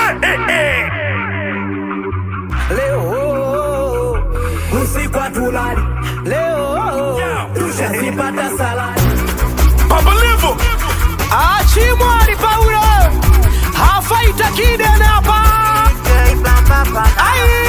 Leo usiku hatulali, leo tushazipata saladi. Papa Levo Achimwari Paulo hafaita kidene hapa Ai!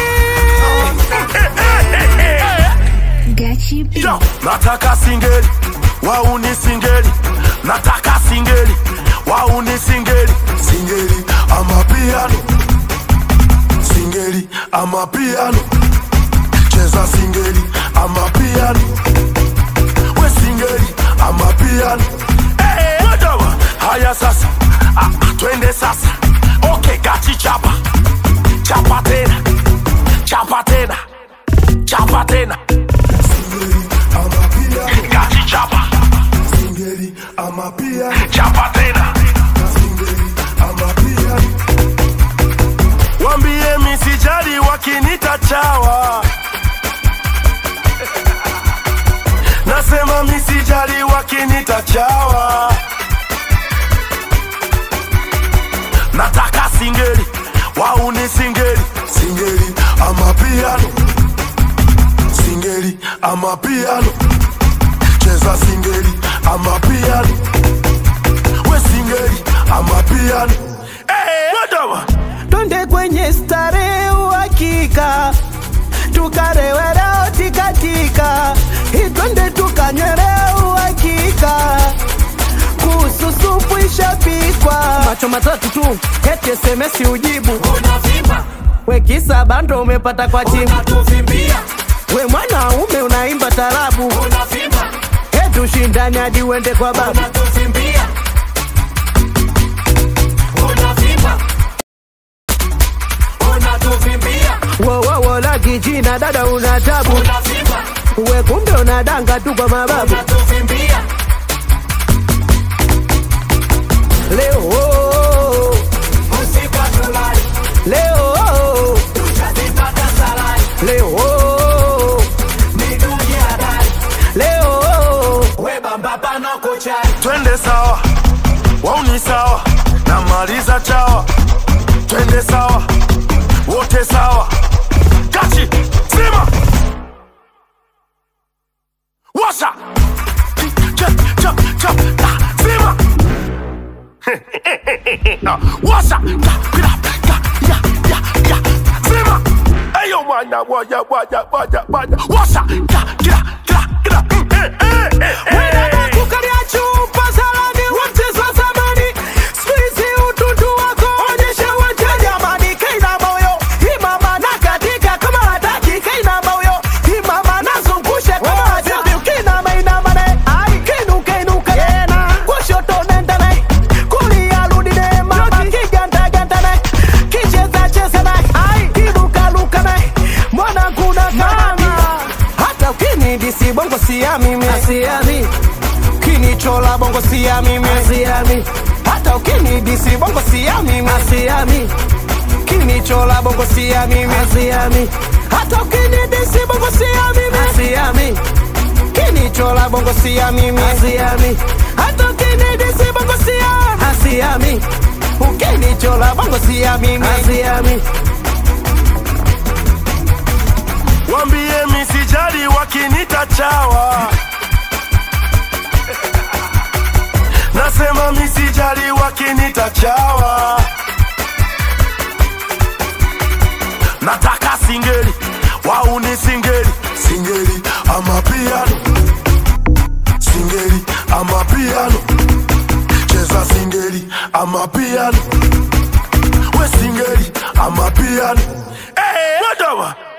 Gachi B. Yo, nataka singeli wauni singeli nataka singeli wauni singeli singeli ama piano singeli ama piano cheza singeli ama piano we singeli ama piano hey, wadawa haya sasa ah, ah, twende sasa okay gachi chapa chapa tena chapa tena chapa tena gachi chapa Singeli ama piano, chapa tena singeli ama piano, wambie misijali wakinita chawa nasema misijali wakinita chawa nataka singeli wauni singeli singeli ama piano, singeli ama piano, cheza singeli ama piano, we singeli ama piano, hey, wadawa Twende kwenye starehe uhakika, tukarewe leo tikatika, itwende tukanyere uhakika, kuhusu supu ishapikwa, macho matatu tu, eti SMS ujibu, we kisa bando umepata kwa chimu, we mwanaume unaimba tarabu, eti ushindani hadi uende kwa babu. Wowowo la kijina dada una tabu, we kumbe unadanga tu kwa mababu. Leo oh, leo oh, leo oh, leo oh. twende sawa wauni sawa namaliza chawa twende sawa wote sawa gachi sima washa Chap, chap, chap, ah, sima Ah, washa Ya, ya, ya, ya, ya, sima eyo mwana waya waya waya waya washa Ya, ya, ya, ya, mm, eh, eh, eh, eh. Kukalia chupa salani mchezo wa zamani, siku hizi utundu wako onyesha uwanja jamani, kaina moyo imama na katika kama hataki kaina moyo imama nazungusha kama hajabi ukinama inama naye ai kinuka inuka tena kushoto nenda naye kulia rudi naye mama kiganda ganda naye kicheza cheza naye ai kiruka luka naye mwana kuna kama hata ukinidisi bongo siya mimi siami kinichola bongo siya mimi siami hata ukinidisi bongo siya mimi siami kinichola bongo siya mimi siami hata ukinidisi bongo siya mimi siami kinichola bongo siya mimi siami hata ukinidisi bongo siya siami ukinichola bongo siya mimi siami wambie misijali wakinita chawa nasema misijali wakinita chawa nataka singeli wauni singeli singeli ama piano, singeli ama piano, cheza singeli ama piano, we singeli ama piano, hey, wadawa